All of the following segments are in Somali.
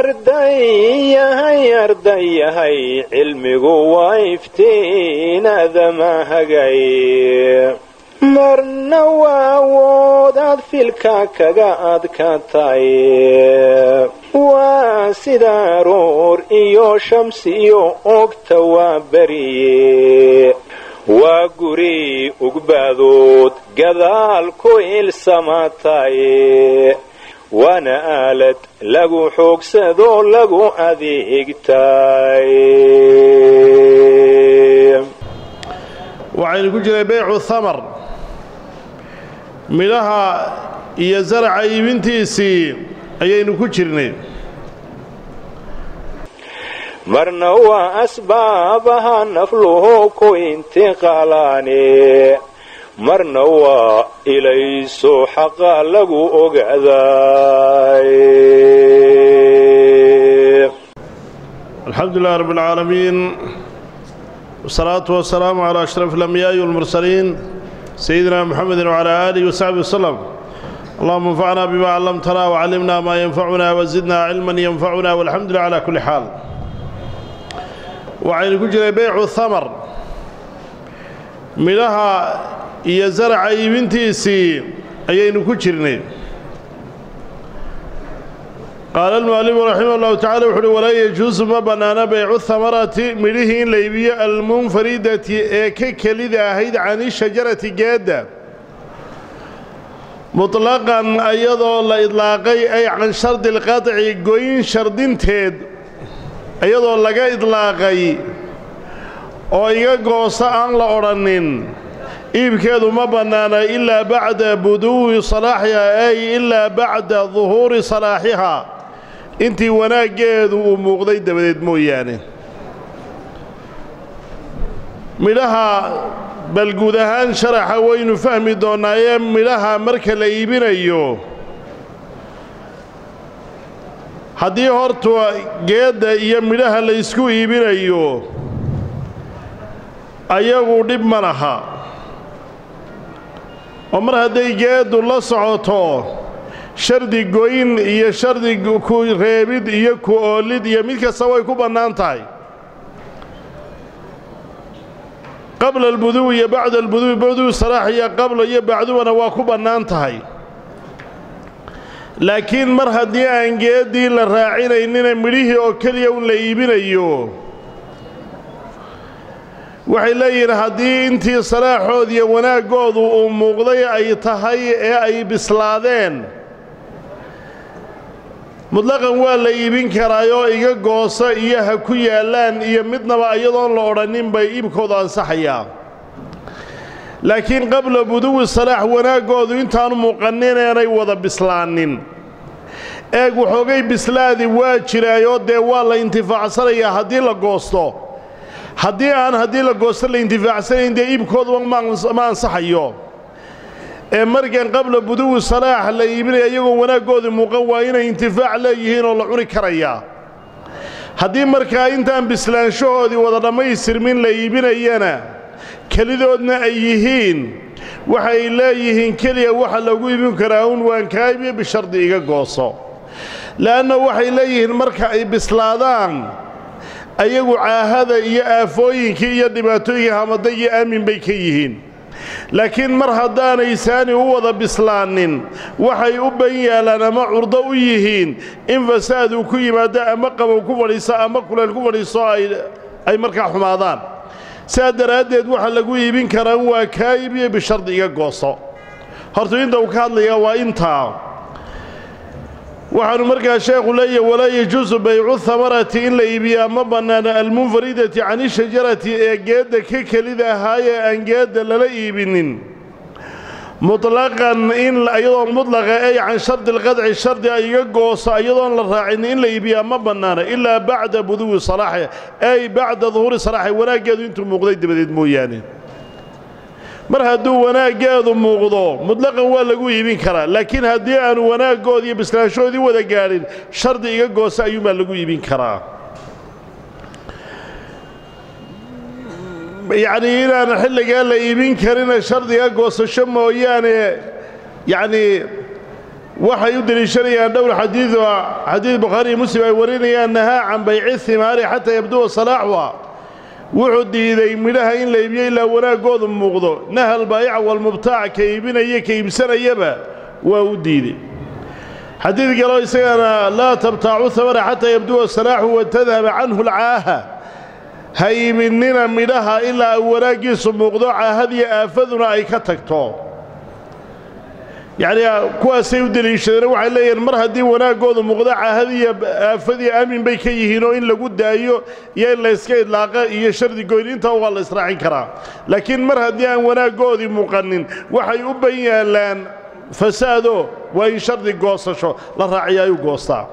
ardayahay ardayahay cilmigu waa iftiinadama hagay marna waa awoodaad filka kaga adkatay waa sida aroor iyo shamsiyo ogta waa beriye waa guri ugbaadood gadaal ku ilsamatay waana aalad lagu xoogsadoo lagu adeegtay waxaynu ku jiray beycu thamar midhaha iyo zaraca iibintiisii ayaynu ku jirnay marna waa asbaabaha nafluhu ku intiqaalaane marna waa ilayso xaqa lagu ogaaday alxamdu lilah rab اlcaalamiin wsalaatu wasalaamu calaa ashraf alambiyaai walmursaliin sayidina muxamedi wcalaa aalihi wasaxbi waslem allahuma anfacna bima callamtana wcallimna maa yanfacuna wazidna cilman yanfacuna walxamdu lilah cala kulli xaal waxaynu ku jiray beycu thamar midhaha iyo zaraca iibintiisii ayaynu ku jirnay qaala almu'alifu raximah ullahu tacala wuxu uhi walaa yajuusu ma bannaana beycu hamarati midhihii in la iibiyo almunfaridati ee ka kelida ahayd cani shajarati geedda mutlaqan iyadoo la idlaaqay ay can shardi alqaطci goyn shardinteed iyadoo laga idlaaqay oo iga gooso aan la odhannin iibkeedu ma bannaana ilaa bacda buduwi salaaxiha ay ilaa bacda duhuuri salaaxiha intii wanaaggeedu uu muuqday dabadeed mooyaane midhaha bal guud ahaan sharaxa waynu fahmi doonnaaye midhaha marka la iibinayo haddii horta geedda iyo midhaha la ysku iibinayo ayagu dhib ma laha oo mar hadday geeddu la socoto shardi goyn iyo shardi ku reebid iyo ku oolid iyo mid kasta way ku bannaan tahay qabla albuduwi iyo bacda albuduwi buduwi salaax iyo qabla iyo bacdubana waa ku bannaan tahay laakiin mar haddii aan geeddii la raacinaynina midhihii oo keliya un la iibinayo waxay leeyihiin haddii intii salaaxood iyo wanaaggoodu uu muuqday ay tahay ee ay bislaadeen mutlaqan waa la iibin karaayoo iga gooso iyo ha ku yaallaan iyo midnaba iyadoon la odhannin bay iibkoodu ansaxayaa laakiin qabla buduwi salaax wanaaggoodu intaanu muuqannin eenay wada bislaanin eeg waxoogay bislaadi waa jiraayoo dee waa la intifaacsanayaa haddii la goosto haddii aan haddii la goosto la intifaacsanayn dee iibkooduba ma ansaxayo ee markan qabla buduwi salaax la iibinaya iyagoo wanaaggoodii muuqan waa inay intifaac leeyihiin oo la cuni karayaa haddii markaa intaan bislaanshahoodii wada dhammaystirmin la iibinayana kelidoodna ay yihiin waxay leeyihiin keliya waxa lagu iibin karaa un waan kaa iibiyo bishardi iga gooso le'anna waxay leeyihiin marka ay bislaadaan ayagu caahada iyo aafooyinkii iyo dhibaatooyinkii hamada iyo aamin bay ka yihiin laakiin mar haddaanay saani u wada bislaanin waxay u ban yaalaan ama curdo u yihiin in fasaad uu ku yimaado ama qabow ku fadhiiso ama kuleyl ku fadhiiso ay markaa xumaadaan sidaa daraaddeed waxa lagu iibin karaa waa kaa iibiyo bishardi iga gooso horta inta uu ka hadlayaa waa intaa waxaanu markaa sheekhu leeyahy walaa yajuusu baycu hamarati in la iibiyaa ma bannaana almunfaridati cani shajarati ee geedda ka kelida ahaayee aan geedda lala iibinin mutlaqan in iyadoo mudlaqa ay can shardi alqadci shardi ay iga gooso iyadoon la raacin in la iibiyaa ma bannaana ilaa bacda buduwi salaaxi ay bacda duhuuri salaaxi wanaaggeedu intuu muuqday dabadeed mooyaane mar hadduu wanaaggeedu muuqdo mutlaqan waa lagu iibin karaa laakiin haddii aanu wanaaggoodii iyo bislaanshoodii wada gaadhin shardi iga goosa ayuunbaa lagu iibin karaa yacnii inaan xilligaa la iibin karina shardiga goosasho mooyaane yacnii waxay u deliishanayaan dhowr xadiid xadiid bukhaari iyo muslim ay warinayaan nahaa can bayci himaari xataa yabduwa salaaxuha wuxuu diiday midhaha in la iibiyo ilaa wanaaggoodu muuqdo nahal baayica walmubtaac ka iibinaya ka iibsanayaba waa u diiday xadiid kaloo isagana laa tabtaacu hamara xataa yabduwa salaaxu wa tadhaba canhu alcaaha ha iibinina midhaha ilaa wanaaggiisu muuqdo caahadiyo aafaduna ay ka tagto yacnii kuwaasay u deliishadeen waxay leeyihiin mar haddii wanaaggoodu muuqdo caahadiyo aafadiyo aamin bay ka yihiin oo in lagu daayo iyo in layska idlaaqa iyo shardi goyn intaa waa la israacin karaa laakiin mar haddii aan wanaaggoodii muuqanin waxay u ban yaallaan fasaado waa in shardi goosasho la raaciya ayuu goostaa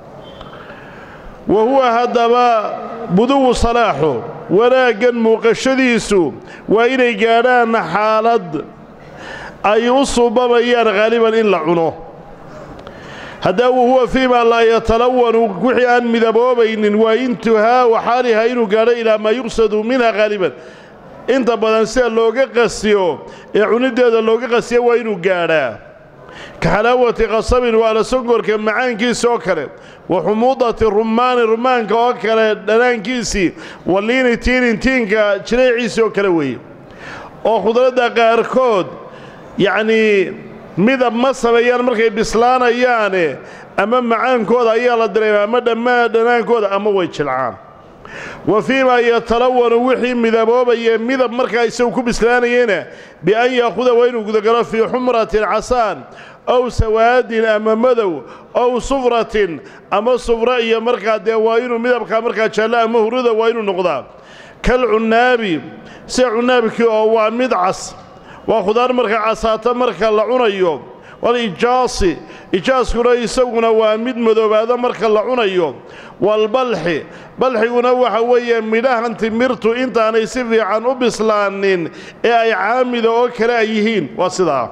wa huwa haddaba buduwu salaaxu wanaaggan muuqashadiisu waa inay gaadhaan xaalad ay u suubabayaan haaliban in la cuno haddaba wahuwa fii maa laa yatalawanu wixii aan midaboobaynin waa intuhaau xaaliha inuu gaadho ilaa maa yuqsadu minha haaliban inta badan sida looga qasiyo ee cunideeda looga qasiyo waa inuu gaadhaa ka xalaawati qasabin waa la songorka macaankiisa oo kale wa xumuudati rumaani rumaanka oo kale dhanaankiisii wa liini tiinin tiinka jireeciisii oo kale weeye oo khudradda qaarkood yacnii midab ma sameeyaan markay bislaanayaane ama macaankooda ayaa la dareema ama dhammaa dhanaankooda ama way jilcaan wa fii maa yatalawanu wixii midaboobaye midab markaa isagu ku bislaanayena bian yaahuda waa inuu gudagalo fii xumratin casaan ow sawaadin ama madow ow sufratin ama sufra iyo markaa dee waa inuu midabkaa markaa jaallo ama huruda waa inuu noqdaa kal cunnaabi sida cunnaabkii oo waa mid cas waa khudaar marka casaata marka la cunayo walijaasi ijaaskuna isaguna waa mid madoobaada marka la cunayo walbalxi balxiguna waxa weeye midhahan timirtu intaanay si fiican u bislaanin ee ay caamida oo kale ay yihiin waa sidaa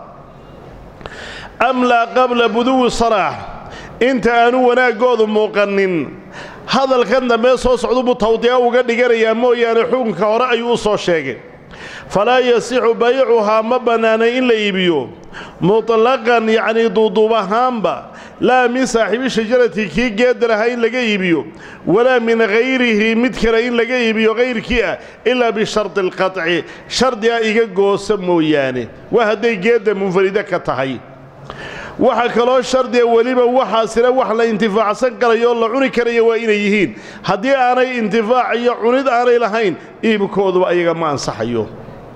amlaa qabla buduwi salaax inta aanu wanaaggoodu muuqanin hadalkan dambe soo socdubuu tawdiica uga dhiganayaa mooyaane xukunka hore ayuu u soo sheegay falaa yasixu baycuhaa ma bannaanay in la iibiyo mutlaqan yacnii duuduub ahaanba laa min saaxiibi shajarati kii geedda lahaa in laga iibiyo walaa min hayrihi mid kale in laga iibiyo hayrkii ah ilaa bishardi alqaطci shardiga iga goosa mooyaane waa hadday geedda munfarida ka tahay waxaa kaloo shardiga weliba waxaasina wax la intifaacsan karayo oo la cuni karaya waa inay yihiin haddii aanay intifaac iyo cunid aanay lahayn iibkooduba ayaga ma ansaxayo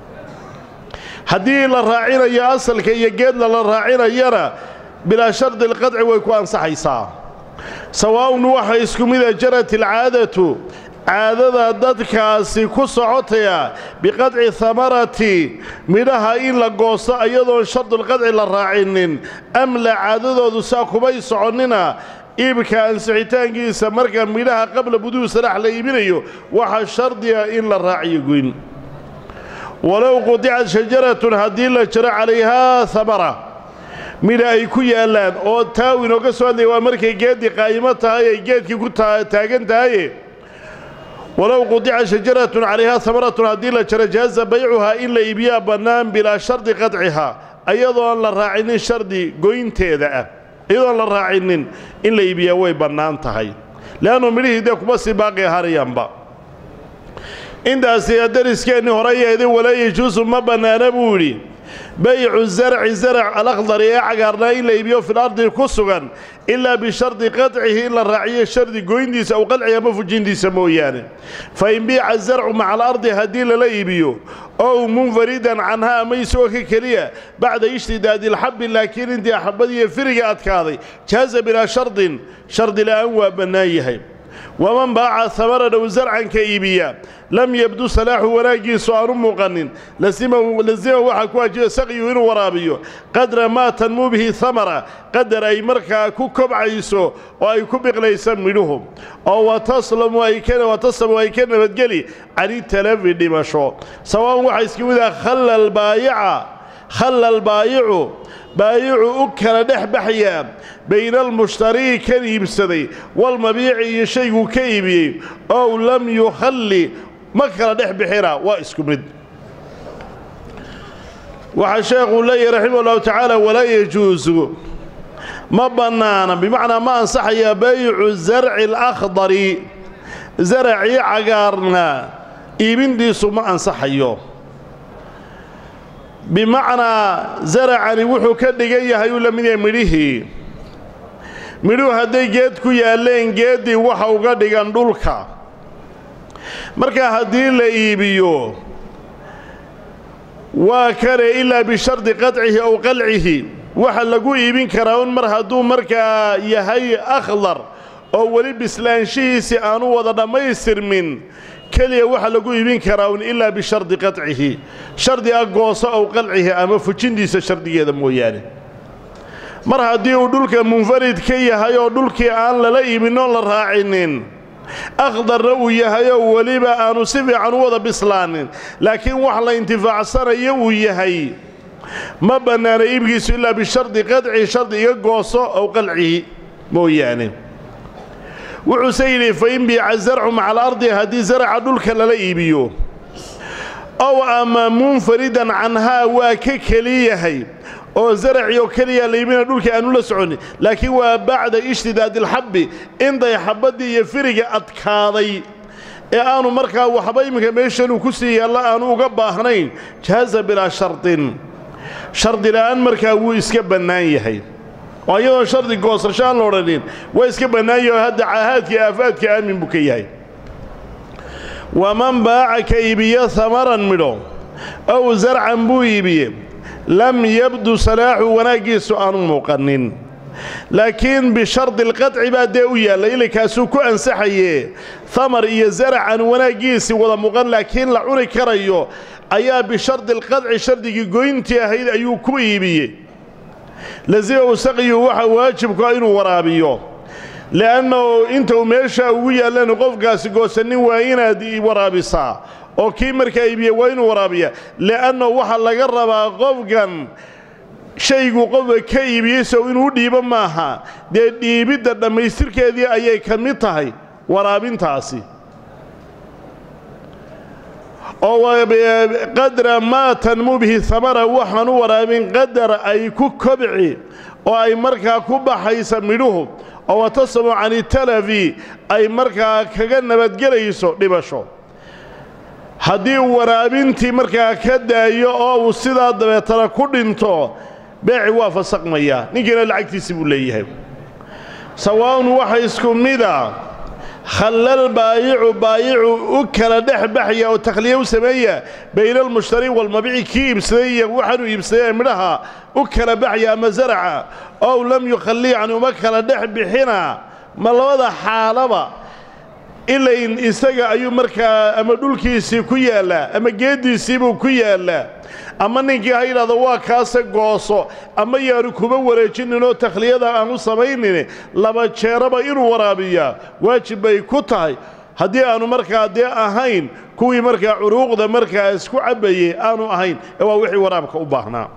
haddii la raacinayo asalka iyo geedla la raacinayana bilaa shardi alqadci way ku ansaxaysaa sawaa'un waxa isku mida jarat alcaadatu caadada dadkaasi ku socotaya biqadci hamarati midhaha in la goosto iyadoon shardulqadci la raacinin amla caadadoodu saa kumay soconnina iibka ansixitaankiisa marka midhaha qabla buduwi salaax la iibinayo waxaa shardiga in la raaciyo goyn walow qudicat shajaratun haddii la jaro calayhaa hamara midha ay ku yaallaan oo taaw inooga soo hadlaya waa markay geeddii qaa'imo tahay ay geedkii ku taagan tahaye walow qudica shajaratun calayhaa hamaratun haddii la jaro jaaza baycuhaa in la iibiyaa bannaan bilaa shardi qadcihaa iyadoon la raacinin shardi goynteeda ah iyadoon la raacinin in la iibiyaa way bannaan tahay le'annu midhihii dee kuma sii baaqi harayaanba intaasi dariskeenni horeyeedin walaa yajuusu ma bannaana buu yidhi baycu zarci zarac alakhdari ee cagaarnaa in la iibiyo fil ardi ku sugan ilaa bishardi qadcihi in la raaciyo shardi goyntiisa aw qadci ama fujintiisa mooyaane fa in biica zarcu maca alardi haddii lala iibiyo ow munfaridan canhaa ama isagoo ka keliya bacda ishtidaadi alxabbi laakiin intii axabadiiyo firiga adkaaday jaaza bilaa shardin shardi la'aan waa bannaan yahay waman baaca hamaran ow zarcan ka iibiya lam yabdu salaaxu wanaaggiisu aanu muuqanin lasima waxaa ku waajiba saqyu inuu waraabiyo qadra maa tanmuu bihi hamara qadar ay markaa ku kobcayso oo ay ku biqlaysa midhuhu oo wataslamu ay ka nabadgeli cani talafi dhimasho sawaa'un waxaa iska mid ah khalla baayica khalla albaayicu baayicu u kala dhex baxyaa bayna almushtarii kan iibsaday walmabiici iyo shayguu ka iibiyey ow lam yukhalli ma kala dhex bixina waa isku mid waxaa sheekhuu leeyahy raximah ullahu tacaala walaa yajuusu ma bannaana bimacnaa ma ansaxaya baycu zarci alakhdari zaracii cagaarna iibintiisu ma ansaxayo bimacnaa zaracani wuxuu ka dhigan yahay uu la mid yahay midhihii midhuhu hadday geed ku yaalleen geeddii waxa uga dhigan dhulka marka haddii la iibiyo waa kane ilaa bishardi qadcihi ow qalcihi waxa lagu iibin karaa un mar hadduu markaa yahay akhdar oo weli bislaanshihiisii aanu wada dhammaystirmin keliya waxa lagu iibin karaa un ilaa bishardi qadcihi shardi ah gooso ow qalcihi ama fujintiisa shardigeeda mooyaane mar haddii uu dhulka munfarid ka yahay oo dhulkii aan lala iibinoo la raacinin akhdarna uu yahay oo weliba aanu si fiican u wada bislaanin laakiin wax la intifaacsanayo uu yahay ma bannaana iibkiisu ilaa bishardi qadcihi shardi iga gooso ow qalcihi mooyaane wuxuuse yidhi fa in biica zarcu maca alardi haddii zaraca dhulka lala iibiyo ow ama munfaridan canhaa waa ka keli yahay oo zaracii oo keliya la iibina dhulka aanu la soconin laakiin waa bacda ishtidaadi alxabbi intay xabaddii iyo firiga adkaaday ee aanu markaa waxba iminka meeshanuu ku sii yaalla aanu uga baahnayn jaaza bilaa shardin shardi la'aan markaa wuu iska bannaan yahay oo iyadoo shardi goosasho aan la odhanin waa iska bannaan yahay oo hadda caahaadkii aafaadka aamin buu ka yahay waman baaca ka iibiyo hamaran midho ow zarcan buu iibiye lam yabdu salaaxu wanaaggiisu aanu muuqanin laakiin bishardi alqadci baa dee u yaallay ilinkaasuu ku ansaxaye hamar iyo zaracan wanaaggiisii wada muuqan laakiin la cuni karayo ayaa bishardi alqadci shardigii goyntii ahayd ayuu ku iibiyey lasimahu saqiyu waxa waajibkaa inuu waraabiyo li'annahu inta uu meesha ugu yaallan qofkaasi goosanin waa inaad waraabisaa oo kii markaa iibiye waa inuu waraabiya li'annahu waxaa laga rabaa qofkan shaygu qofka ka iibiyey sow inuu dhiibo maaha dee dhiibidda dhammaystirkeedii ayay ka mid tahay waraabintaasi oo qadra maa tanmu bihi hamara waxaan u waraabin qadar ay ku kobci oo ay markaa ku baxaysa midhuhu oo watasamu canitalafi ay markaa kaga nabadgelayso dhibasho haddii uu waraabintii markaa ka daayo oo uu sidaa dabeetana ku dhinto beeci waa fasaqmayaa ninkiina lacagtiisi buu leeyahay sawaa'un waxa isku mida khallal baayicu baayicu u kala dhex baxaya oo takhliye u sameeya bayna almushtari walmabici kii iibsaday iyo waxaanuu iibsaday ee midhaha u kala baxaya ama zaraca ow lam yukhallii yani uma kala dhex bixina ma labada xaalaba ilayn isaga ayuu markaa ama dhulkiisii ku yaallaa ama geeddiisiibuu ku yaallaa ama ninkii ha yidhahdo waa kaase gooso ama yaanu kuma wareejinninoo takhliyada aan u samaynin laba jeeraba inuu waraabiyaa waajib bay ku tahay haddii aanu markaa dee ahayn kuwii markaa curuuqda markaa isku cabbayey aanu ahayn ee waa wixii waraabka u baahnaa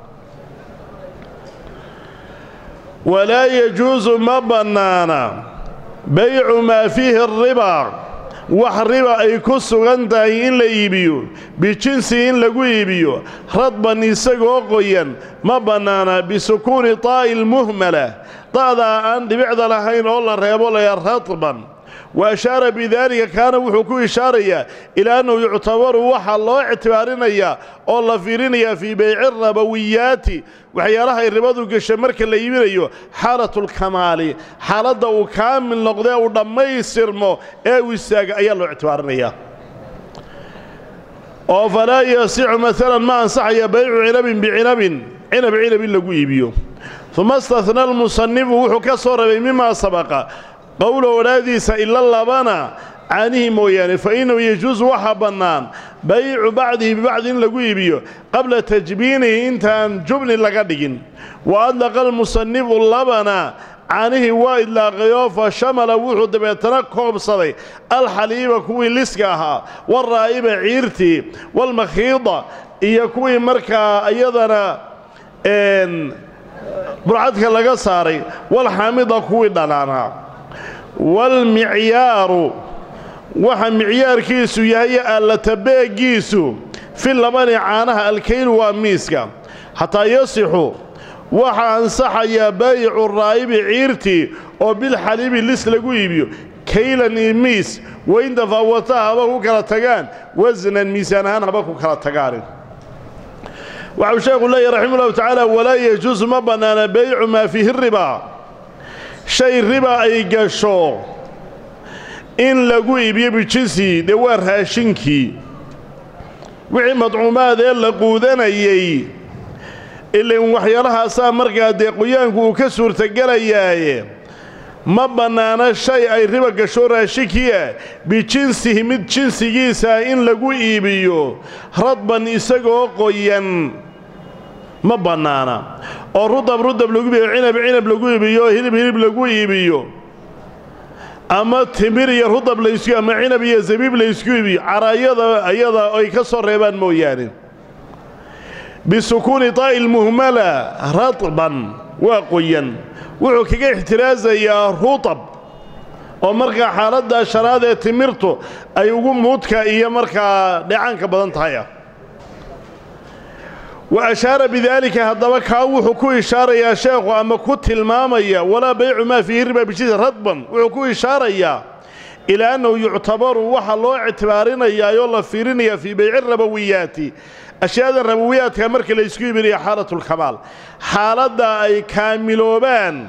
walaa yajuusu ma bannaana baycu maa fiihi ariba wax riba ay ku sugan tahay in la iibiyo bijinsi in lagu iibiyo radban isagoo qoyan ma bannaana bisukuuni taa'i lmuhmala da'daa aan dhibicda lahayn oo la reebo laya radban wa ashaara bidaalika kaana wuxuu ku ishaarayaa ilaa annahu yuctabaru waxaa loo ictibaarinayaa oo la fiirinayaa fii bayci rabawiyaati waxyaalaha ay ribadu gasha marka la iibinayo xaalatulkamaali xaaladda uu kaamil noqdee uu dhammaystirmo ee uu istaaga ayaa loo ictibaarinayaa oo falaa yasicu maalan ma ansaxaya baycu cinabin bicinabin cinab cinab in lagu iibiyo uma istahna almusanifu wuxuu ka soo rabay mimaa sabaqa qowla odhaadiisa ila labana caanihii mooyaane fa innahu yajuusu waxaa bannaan baycu bacdihi bibacdi in lagu iibiyo qabla tajbiinihi intaan jubni laga dhigin wa adlaqa almusanifu labana caanihii waa idlaaqayoo fa shamala wuxuu dabeetana koobsaday alxaliiba kuwii liska ahaa walraa'iba ciirtii walmakhiida iyo kuwii markaa iyadana burcadka laga saaray walxaamida kuwii dhanaanaa waalmicyaaru waxa micyaarkiisu yahay allata beeggiisu fi labani caanaha alkaylu waa miiska xataa yasixu waxaa ansaxayaa baayicu raa'ibi ciirtii oo bilxaliibi lis lagu iibiyo kaylan iyo miis wain tafaawata haba ku kala tagaan wasnan miisaan ahaan haba ku kala tagaanin waxau sheekhu leeyahy raxima ullahu tacaala walaa yajuusu ma bannaana baycu maa fiihi ribaa shay riba ay gasho in lagu iibiyo bijinsi dee waa raashinkii wixii madcuumaad ee la quudanayey ilan waxyaalahaasaa markaa dee qoyaanku uu ka suurtagelayaaye ma bannaana shay ay riba gasho raashinkii ah bijinsihi mid jinsigiisaa in lagu iibiyo radban isagoo qoyan ma bannaana oo rudab rudab lagu iibiyo cinab cinab lagu iibiyo hilib hilib lagu iibiyo ama timir iyo rudab laysku ama cinab iyo zabiib laysku iibiyo caraayada ayada ay ka soo reebaan mooyaane bisukuuni taa'i lmuhmala radban waa qoyan wuxuu kaga ixtiraasayaa rutab oo markaa xaaladda shanaad ee timirtu ay ugu muudka iyo markaa dheecaanka badan tahay ah wa ashaara bidaalika haddaba kaa wuxuu ku ishaarayaa sheekhu ama ku tilmaamaya walaa baycu maa fiihi riba bijisi radban wuxuu ku ishaarayaa ilaa annahu yuctabaru waxaa loo ictibaarinayaayoo la fiirinayaa fii bayci rabowiyaati ashyaadan rabowiyaadka marka la ysku iibinaya xaalatulkamaal xaaladda ay kaamiloobaan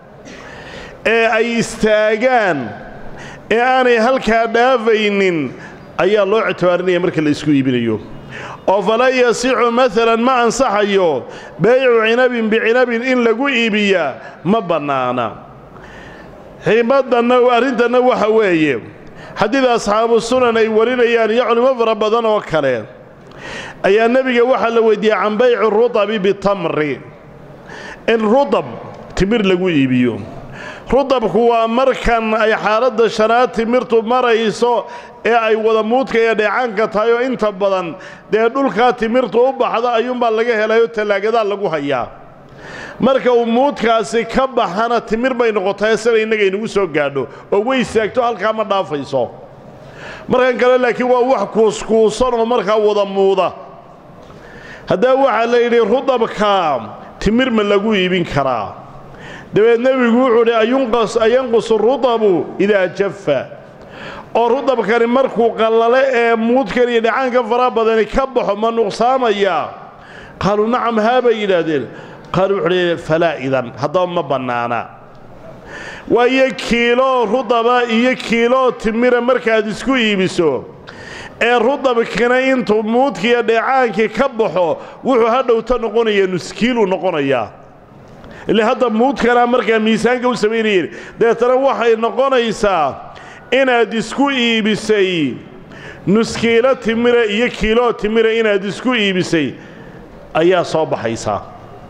ee ay istaagaan ee aanay halkaa dhaafaynin ayaa loo ictibaarinaya marka la isku iibinayo oo falaa yasixu maalan ma ansaxayo baycu cinabin bicinabin in lagu iibiyaa ma bannaana xiimaddanna arrintanna waxa weeye xadiid asxaabu sunan ay warinayaan iyo culimo fara badan oo kale ayaa nebiga waxaa la weydiiyey can bayci rudabi bitamri in rudab timir lagu iibiyo rudabku waa markan ay xaaladda shanaad timirtu marayso ee ay wada muudka iyo dheecaanka tahay oo inta badan dee dhulkaa timirtu u baxda ayuunbaa laga helayo tallaagadaa lagu hayaa marka uu muudkaasi ka baxana timir bay noqotay sida innaga inagu soo gaadho oo way istaagto halkaa ma dhaafayso markan kale laakiin waa wax kuuskuusan oo markaa wada muuda haddaba waxaa la yidhi rudabka timir ma lagu iibin karaa dabeed nebigu wuxuu dhi ayanqusu rudabu idaa jaffa oo rudabkani markuu qallale ee muudkan iyo dhacaanka faraha badani ka baxo ma nuqsaamayaa qaaluu nacam haa bay yidhaahdeen qaalu wuxuu dhi falaa idan haddaba ma bannaana waayo kiiloo rudaba iyo kiiloo timira markaad isku iibiso ee rudabkina intuu muudkiiyo dheecaankii ka baxo wuxuu hadhowta noqonaya nuskiiluu noqonayaa ile hadda muudkanaa markaa miisaanka u samaynayeen dabeetana waxay noqonaysaa inaad isku iibisay nuskiilo timira iyo kiiloo timira inaad isku iibisay ayaa soo baxaysaa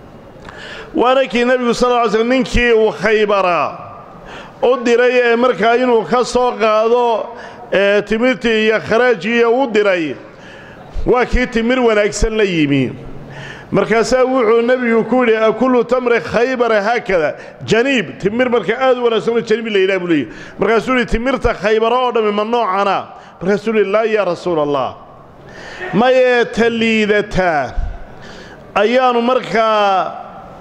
waana kii nebigu sal lla ly slm ninkii uu khaybara u diray ee markaa inuu ka soo qaado timirtii iyo kharaajiiya u diray waa kii timir wanaagsan la yimi markaasaa wuxuu nebigu ku yidhi akullu tamri khaybara haakada janiib timir markaa aad u wanaagsanoo janiib la yidhaha buu leeyahy markaasuu yidhi timirta khaybara oo dhammi ma noocana markaasuu yidhi laa yaa rasuula allah mayee ta liidataa ayaannu markaa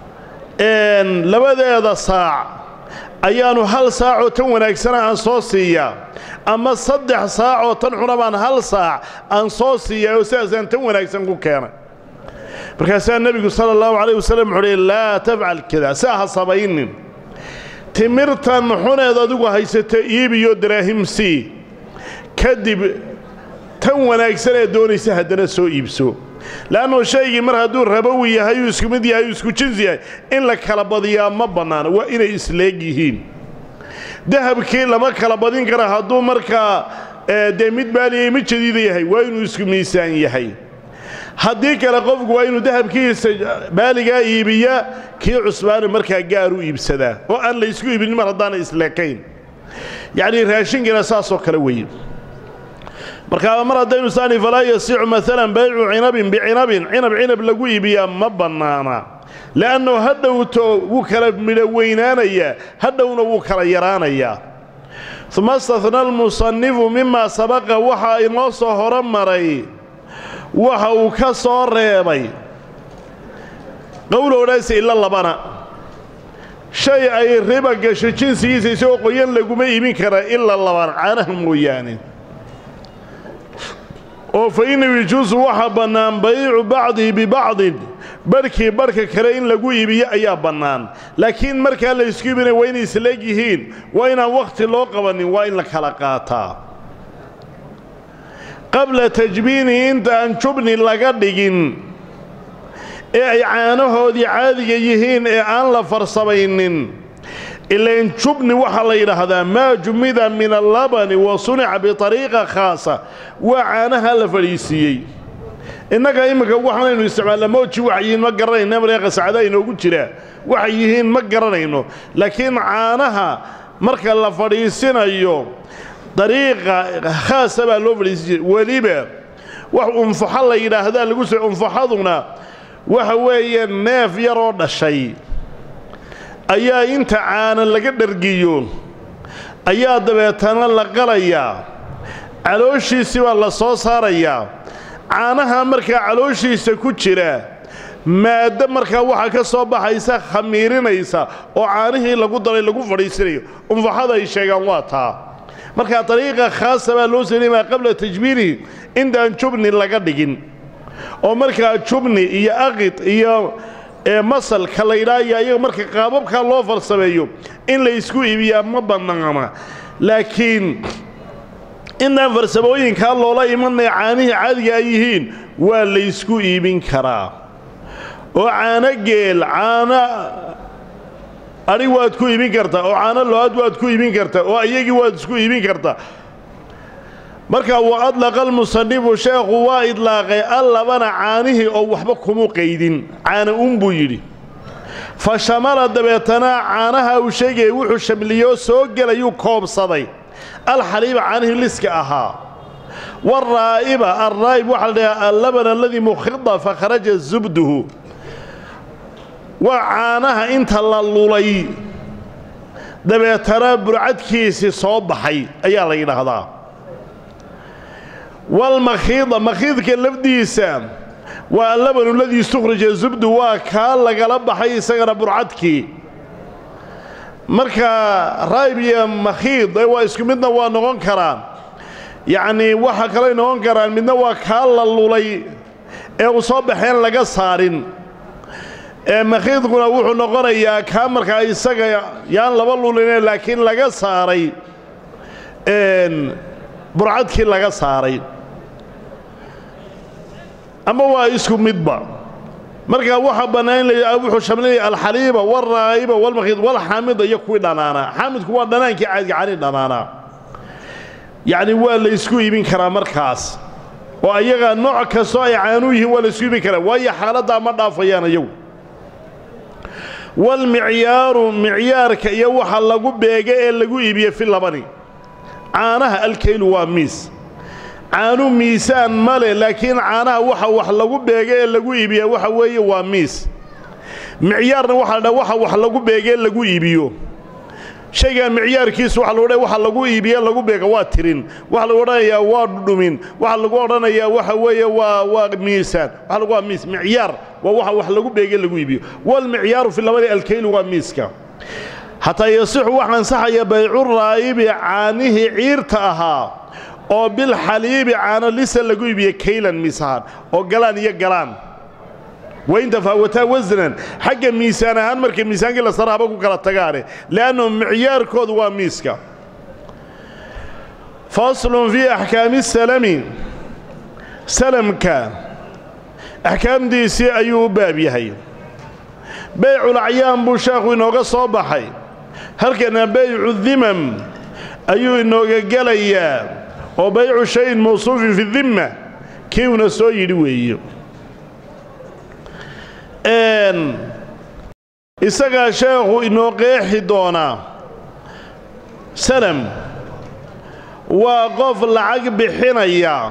labadeeda saac ayaannu hal saacoo tan wanaagsana aan soo siiyaa ama saddex saacoo tan xuna baan hal saac aan soo siiyaa oo sidaasaan tan wanaagsan ku keenay markaasaa nebigu sala allahu calayh wasallam wuxuu uhi laa tafcal kada saa ha sabaynin timirtan xuneed adigu haysata iibiyo daraahimsii kadib tan wanaagsan ee doonaysa haddana soo iibso le'annuu shaygii mar hadduu rabowi yahay uu isku mid yahay uu isku jins yahay in la kala badiyaa ma bannaana waa inay isleeg yihiin dahabkii lama kala badin kara hadduu markaa dee mid baaliyay mid jadiida yahay waa inuu isku miisaan yahay haddii kale qofku waa inuu dahabkiisa baaligaa iibiya kii cusbaana markaa gaar u iibsadaa oo aan la ysku iibinin mar haddaana isleekayn yacnii raashinkiina saasoo kale weeye markaa mar haddaynu saani falaa yasiixu maalan baycu cinabin bicinabin cinab cinab lagu iibiyaa ma bannaana le'annahu hadhowto wuu kala midho weynaanayaa hadhowna wuu kala yaraanayaa uma istahna almusannifu mimaa sabaqa waxaa inoo soo horo maray waxa uu ka soo reebay qowlowdhaas ila labana shay ay riba gasho jinsigiisa isagoo qoyan laguma iibin karaa ilaa labana caanaha mooyaane oo fa innahu yajuusu waxaa bannaan baycu bacdihi bibacdin barhkii barhka kale in lagu iibiyo ayaa bannaan laakiin markaa la isku iibinaya waa inay isleeg yihiin waa inaan wakhti loo qabanin waa in la kala qaataa qabla tajbiinihi inta aan jubni laga dhigin ee ay caanahoodii caadiga yihiin ee aan la farsamaynin ilain jubni waxaa la yidhaahdaa maa jumida min allabani wa sunica biطariiqa khaasa waa caanaha la fadhiisiiyey innaga imminka waxaanaynu isticmaalnaa mooji waxay yihiin ma garanayna mareeqa sacdaa inoogu jiraa waxay yihiin ma garanayno laakiin caanaha marka la fadhiisinayo dariiqa khaasa baa loo fadhiisin jiray weliba wax unfaxo la yidhaahdaa lagu soo unfaxaduna waxa weeye neef yaroo dhashay ayaa inta caana laga dhargiyo ayaa dabeetana la qalayaa calooshiisii baa la soo saarayaa caanaha markaa calooshiisa ku jira maaddo markaa waxaa ka soo baxaysa khamiirinaysa oo caanihii lagu daray lagu fadhiisinayo unfaxada ay sheegaan waa taa markaa dariiqa khaasa baa loo salimaa qabla tajbiinihi intaan jubni laga dhigin oo markaa jubni iyo aqid iyo masalka la yidhaahaya iyaga marka qaababkaa loo farsameeyo in la ysku iibiyaa ma bannaana laakiin intaan farsamooyinkaa loola imanaya caanihii caadiga ay yihiin waa laysku iibin karaa oo caano geel caano adhig waad ku iibin kartaa oo caano lo-aad waad ku iibin kartaa oo iyagii waad isku iibin kartaa markaa wa adlaqa almusanifu sheekhu waa idlaaqay allabana caanihii oo waxba kumu qaydin caana uun buu yidhi fa shamala dabeetana caanaha uu sheegayay wuxuu shamliyoo soo gelayuu koobsaday alxaliiba caanihii liska ahaa waraa'iba alraa'ib waxaa la dhahaa allaban aladii mukhida fakharaja zubduhu waa caanaha inta la lulay dabeetana burcadkiisii soo baxay ayaa la yidhaahdaa walmakhiida makhiidka lafdiisa waa allabanu ladii istukhrija zubdu waa kaa lagala baxay isagana burcadkii marka raayib iyo makhiid waa isku midna waa noqon karaan yacnii waxa kaley noqon karaan midna waa kaa la lulay ee uu soo baxeen laga saarin ee makhiidkuna wuxuu noqonayaa kaa markaa isaga yaan laba luline laakiin laga saaray burcadkii laga saaray ama waa isku midba markaa waxaa bannaan in wuxuu shamlinaya alxaliiba walraa'iba walmakhiid walxaamida iyo kuwii dhanaanaa xaamidku waa dhanaankii caadiga cani dhanaanaa yacni waa la ysku iibin karaa markaas oo ayaga nooc kastoo ay caanuu yihiin waa la ysku iibin karaa waayo xaaladdaa ma dhaafayaan iyagu walmicyaaru micyaarka iyo waxa lagu beega ee lagu iibiye fi labani caanaha alkaylu waa miis caanu miisaan ma leh laakiin caanaha waxa wax lagu beega ee lagu iibiya waxa weeye waa miis micyaarna waxa la dhaa waxa wax lagu beega ee lagu iibiyo shaygaa micyaarkiisu waxa lagu dha waxa lagu iibiye lagu beega waa tirin waxa lagu odhanayaa waa dhudhumin waxa lagu odhanayaa waxa weeye waa waa miisaan waxa lagu waa miis micyaar waa waxa wax lagu beega lagu iibiyo walmicyaaru fi labadi alkaylu waa miiska hataa yasixu waxa ansaxaya baycu raa'ibi caanihii ciirta ahaa oo bilxaliibi caano lisa lagu iibiye kaylan miis ahaan oo galaan iyo galaan wain tafaawataa wasnan xagga miisaan ahaan markay miisaankii la sara haba ku kala tagaane le'annu micyaarkoodu waa miiska faslun fii axkaami salami salamka axkaamdiisii ayuu u baab yahay beyculacyaan buu sheekhu inooga soo baxay halkana beycu dimam ayuu inooga gelayaa oo baycu shayin mawsuufin fi dimma kiiuna soo yidhi weeye isagaa sheekhu inoo qeexi doonaa salam waa qof lacag bixinaya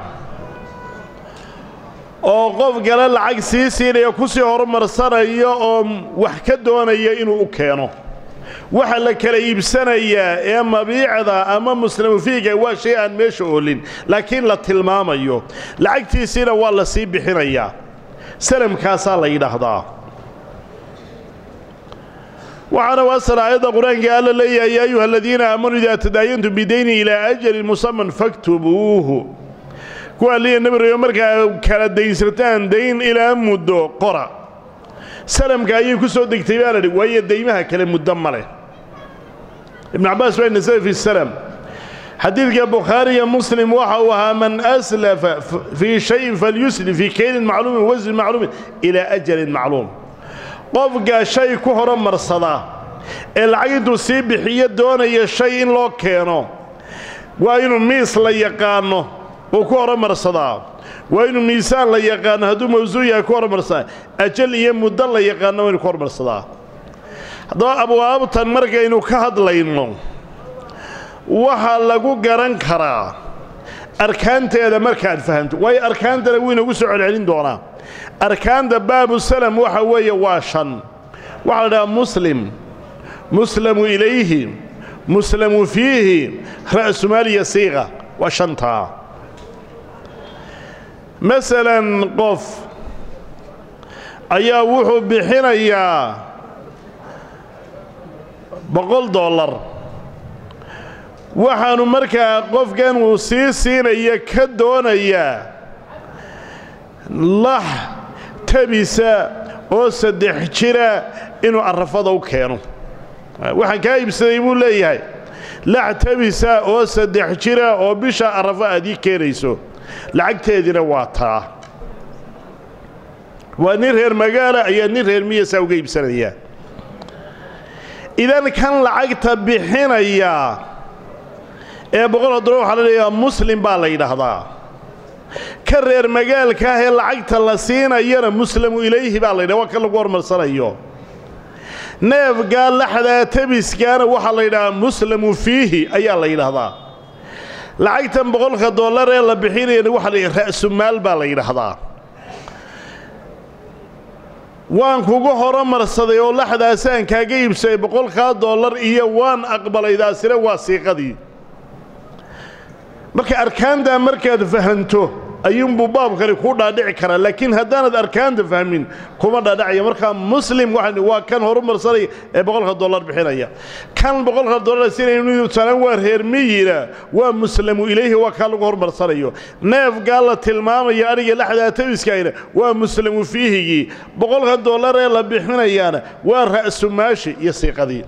oo qof kale lacag sii siinaya ku sii horumarsanaya oo wax ka doonaya inuu u keeno waxa la kala iibsanayaa ee mabiicda ama muslimu fiiga waa shay aan meesha oolin laakiin la tilmaamayo lacagtiisiina waa la sii bixinayaa salamkaasaa la yidhaahdaa waxaana waasal aayadda qur-aanka alla leeyahay yaa ayuha aladiina aamanuu idaa tadaayantum bidayni ilaa ajalin musaman faktubuuhu kuwaa liya nabireyo markaa kala daynsataan dayn ilaa muddo qora salamka ayay ku soo degtay baa la dhi waayo daymaha kale muddo ma leh ibnu cabbaas baa nasada fi salam xadiidka bukhaariya muslim waxa uu ahaa man aslafa fii shayin falyuslif fii kaylin macluumin wasnin macluumin ilaa ajalin macluum qofka shay ku horumarsadaa ee lacag intuu sii bixiyo doonaya shay in loo keeno waa inuu miis la yaqaanno uu ku horumarsadaa waa inuu miisaan la yaqaano hadduu mawsuuc yahay ku horumarsadaa ajal iyo muddo la yaqaano waa inu ku horumarsadaa haddaba abwaabtan markaynu ka hadlayno waxaa lagu garan karaa arkaanteeda markaad fahamto waayo arkaantana wuu inagu soo celcelin doonaa arkaanta baabu salam waxa weeye waa shan waxaa la dhahaa muslim muslamu ilayhi muslamu fiihi ra'sumaaliya siiqa waa shantaa masalan qof ayaa wuxuu bixinayaa boqol dollar waxaanu markaa qofkan uu sii siinaya ka doonayaa lax tabisa oo saddex jira inuu arrafada u keeno waxaan kaa iibsaday buu leeyahay lax tabisa oo saddex jira oo bisha arrafo aad ii keenayso lacagteediina waa taa waa nin reer magaala ayaa nin reer miyasaa uga iibsanayaa idan kan lacagta bixinaya ee boqol dollar waxaa la leeyahaa muslim baa la yidhaahdaa ka reer magaalka ah ee lacagta la siinayana muslamu ilayhi baa la yidhaha waa kan lagu hormarsanayo neefgaa laxdaa tabiskaana waxaa la yidhahaa muslamu fiihi ayaa la yidhaahdaa lacagtan boqolka dollar ee la bixinayana waxaa la yidhaha ra'sumaal baa la yidhaahdaa waan kugu horumarsaday oo laxdaasaan kaaga iibsaday boqolkaa dollar iyo waan aqbalaydaasina waa siiqadii marka arkaantaa markaad fahanto ayuunbuu baabkani kuu dhaadhici karaa laakiin haddaanad arkaanta fahmin kuma dhaadhacaya markaa muslim waxaan waa kan horumarsanaya ee boqolka dollar bixinaya kan boqolka dollar sinaynu talan waa reer miyina waa muslamu ilayhi waa kaa lagu horumarsanayo neefgaa la tilmaamaya adhiga laxdaa tabiskayna waa muslamu fiihigii boqolka dollar ee la bixinayaana waa ra'sumaashi iyo siiqadii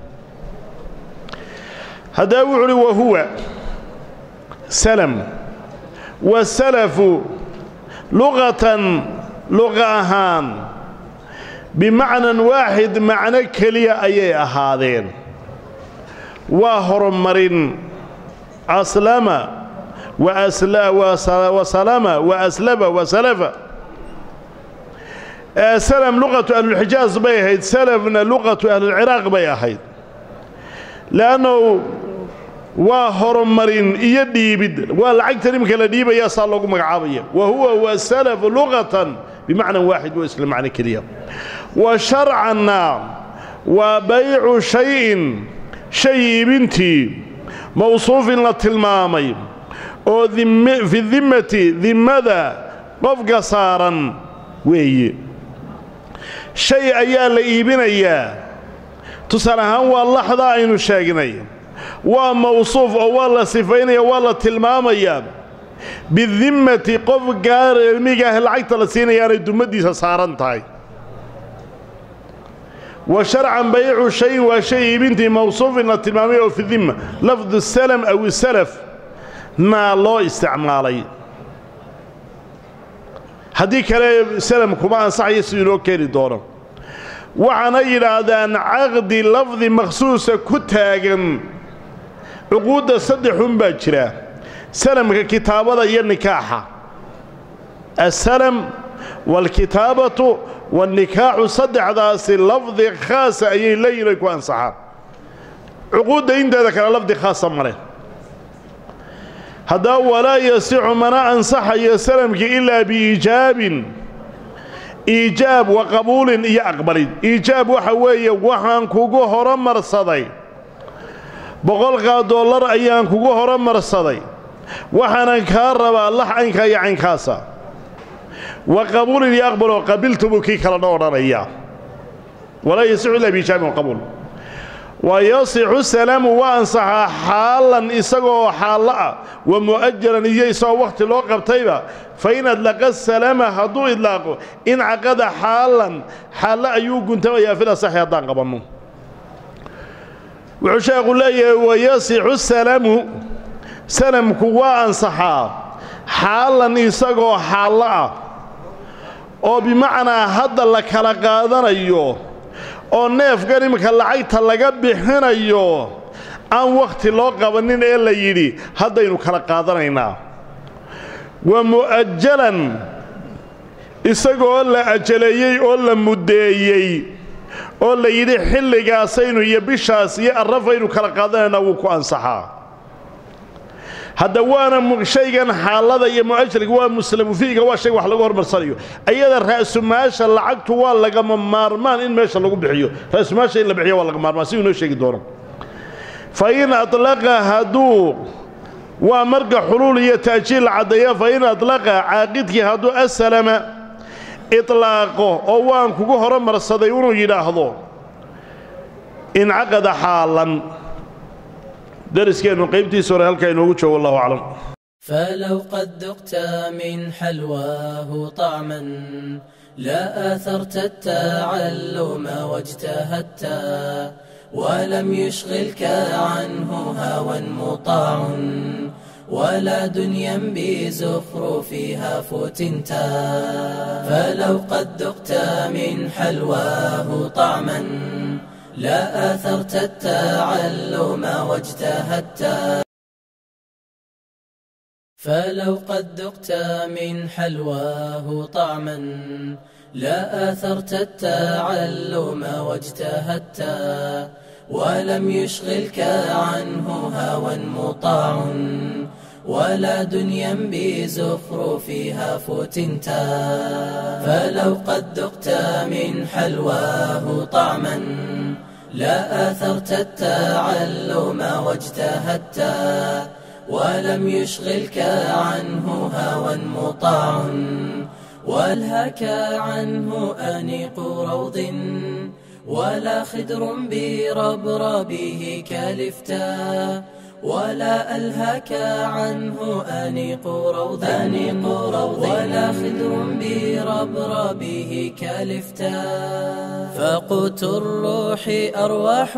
haddaa wuxu uhi wahuwa salam wasalafu luqatan luqa ahaan bimacnan waaxid macno keliya ayay ahaadeen waa horumarin aslama wasalama wa aslaba wasalafa salam luqatu ahlulxijaaz bay ahayd salafna luqatu ahlulciraaq bay ahayd le'annahu waa horumarin iyo dhiibid waa lacagtan iminka la dhiibaya saa loogu magacaabaya wa huwa wasalafu luqatan bimacnan waaxid waa isla macno keliya wa sharcanna waa baycu shayin shay iibintii mawsuufin la tilmaamay oo fi dimmati dimmada qofka saaran weeye shay ayaa la iibinayaa tusaale ahaan waa laxda aynu sheegnay waa mawsuuf oo waa la sifaynaya waa la tilmaamayaa bidimmati qof gaarmiga ah lacagta la siinayaanay dummaddiisa saaran tahay wa sharcan baycu shayin waa shay iibintii mawsuufin la tilmaamay oo fi dimma lafdu salam aw isalaf naa loo isticmaalay haddii kale salam kuma ansaxayo siduu inoo keeni doono waxaana yidhaahdaan caqdi lafdi makhsuusa ku taagan cuquudda saddexun baa jira salamka kitaabada iyo nikaaxa asalam waalkitaabatu waanikaaxu saddexdaasi lafdi khaasa ayay leeyihin ay ku ansaxaan cuquudda inteeda kale lafdi khaasa male haddaba walaa yasixu mana ansaxayo salamkii ilaa biiijaabin iijaab wa qabuulin iyo aqbalid iijaab waxa weeye waxaan kugu horumarsaday boqolkaa dollar ayaan kugu horumarsaday waxaanan kaa rabaa lax caynkaa iyo caynkaasa wa qabuulin iyo aqbaloo qabiltu buu kii kalena odhanayaa walaa yasixu ilaa biijaabin wa qabuul wa yasixu salaamu waa ansaxaa xaalan isagoo xaallo ah wa mu'ajalan iyo isagoo wakhti loo qabtayba fa in adlaqa salaama hadduu idlaaqo incaqada xaalan xaallo ayuu guntamayaa fil asaxi haddaan qabanno wuxuu sheekhu leeyahay wayasixu salaamu salamku waa ansaxaa xaalan isagoo xaallo ah oo bimacnaa hadda la kala qaadanayo oo neefkan iminka lacagta laga bixinayo aan wakhti loo qabannin ee la yidhi haddaynu kala qaadanaynaa wa mu'ajalan isagoo la ajaleeyey oo la muddeeyey oo la yidhi xilligaasaynu iyo bishaas iyo arrafaynu kala qaadanaynaa wuu ku ansaxaa hadda waana shaygan xaalada iyo mu'ajalka waa muslamu fiiga waa shay wax lagu hormarsanayo ayada ra'sumaasha lacagtu waa lagama maarmaan in meesha lagu bixiyo ra'sumaasha in la bixiyo waa laga maarmaan siduu inoo sheegi doono fa in adlaqa hadduu waa marka xuluul iyo ta'jiil la caddeeya fa in adlaqa caaqidkii hadduu asalama itlaaqo oo waan kugu horumarsaday inuu yidhaahdo incaqada xaalan dariskeennu qaybtiisa hore halkaa inoogu joogo wallahu aclam فلو قد ذقت من حلواه طعما لا آثرت التعلم واجتهدت ولم يشغلك عنه هوى مطاع ولا دنيا بزخرفها فتنت فلو قد ذقت من حلواه طعما لا آثرت التعلم واجتهدت فلو قد ذقت من حلواه طعما لا آثرت التعلم واجتهدت ولم يشغلك عنه هوى مطاع ولا دنيا بزخرفها فتنت فلو قد ذقت من حلواه طعما لا آثرت التعلم واجتهدت ولم يشغلك عنه هوى مطاع والهك عنه أنيق روض ولا خدر بربربه كالفتا ولا ألهك عنه أنيق روض أنيق روض ولا خدر بربربه كالفتا فقوت الروح أرواح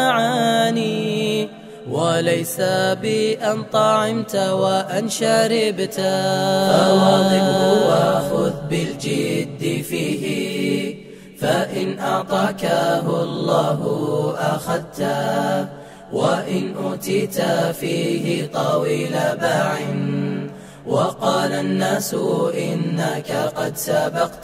المعاني وليس بأن طعمت وأن شربت فواظبه وخذ بالجد فيه فإن أعطاكه الله أخذته وإن أوتيت فيه طويل باع وقال الناس إنك قد سبقت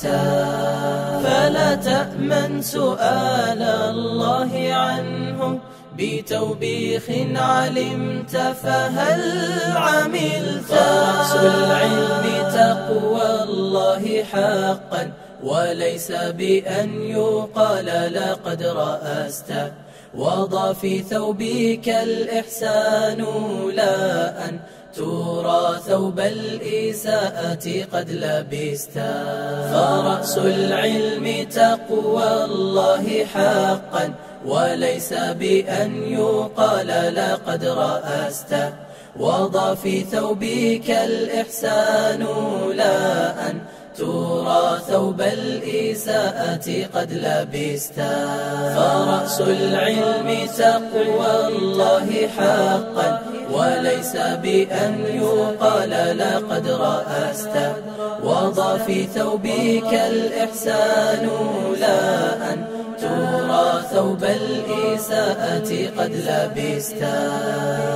فلا تأمن سؤال الله عنه بتوبيخ علمت فهل عملت فرأس العلم تقوى الله حقا وليس بأن يقال لقد رأست وضع في ثوبك الإحسان لا أن ترى ثوب الإساءة قد لبست فرأس العلم تقوى الله حقا وليس بأن يقال لقد رأست وضع في ثوبك الإحسان لا أن ترى ثوب الإساءة قد لبست فرأس العلم تقوى الله حقا وليس بأن يقال لقد رأست وضع في ثوبك الإحسان لا أن ترى ثوب الإساءة قد لبست